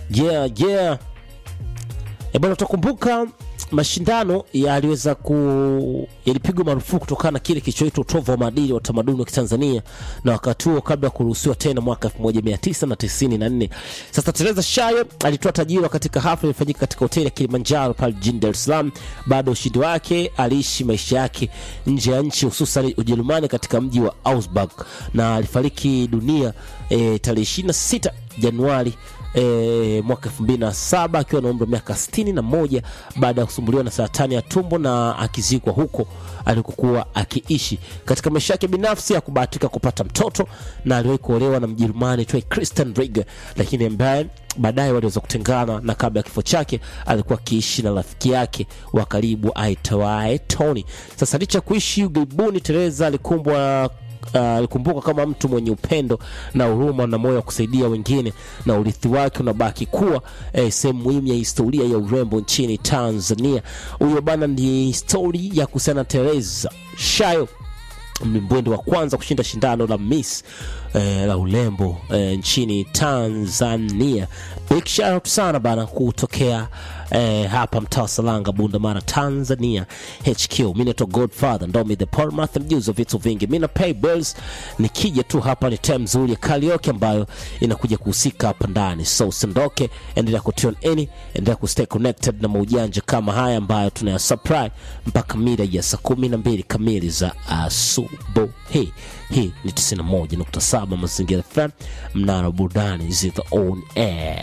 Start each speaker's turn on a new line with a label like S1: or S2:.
S1: yeah, yeah. E bwana, utakumbuka mashindano yaliweza ku yalipigwa marufuku kutokana na kile kilichoitwa utovu wa maadili wa utamaduni wa Kitanzania, na wakati huo kabla ya kuruhusiwa tena mwaka 1994. Sasa Teresa Shayo alitoa tajiriwa katika hafla iliyofanyika katika hoteli ya Kilimanjaro pale jijini Dar es Salaam. Baada ya ushindi wake, aliishi maisha yake nje ya nchi, hususan Ujerumani, katika mji wa Augsburg na alifariki dunia e, tarehe 26 Januari e, mwaka 2007 akiwa na umri wa miaka 61 baada ya kusumbuliwa na saratani ya tumbo na akizikwa huko alikokuwa akiishi. Katika maisha yake binafsi hakubahatika kupata mtoto na aliwahi kuolewa na Mjerumani aitwaye Christian Rieger, lakini ambaye baadaye waliweza kutengana, na kabla ya kifo chake alikuwa akiishi na rafiki yake wa karibu aitwaye Tony. Sasa licha ya kuishi ughaibuni, Teresa alikumbwa alikumbuka kama mtu mwenye upendo na huruma na moyo wa kusaidia wengine, na urithi wake unabaki kuwa eh, sehemu muhimu ya historia ya urembo nchini Tanzania. Huyo bana ni histori ya kuhusiana na Teresa Shayo, mlimbwende wa kwanza kushinda shindano la Miss eh, la urembo eh, nchini Tanzania. Big shout out sana bana kutokea eh, hapa mtaa wa Salanga, Bunda Mara, Tanzania HQ. Mimi naitwa Godfather Ndomi the Portmouth, mjuzi wa vitu vingi. Mimi na pay bills, nikija tu hapa ni time nzuri ya karaoke ambayo inakuja kuhusika hapa ndani, so usiondoke, endelea ku tune in, endelea ku stay connected na maujanja kama haya ambayo tunaya supply mpaka mida ya saa kumi na mbili kamili za asubuhi. Hii ni 91.7 Mazingira FM, mnara burudani ziko on air.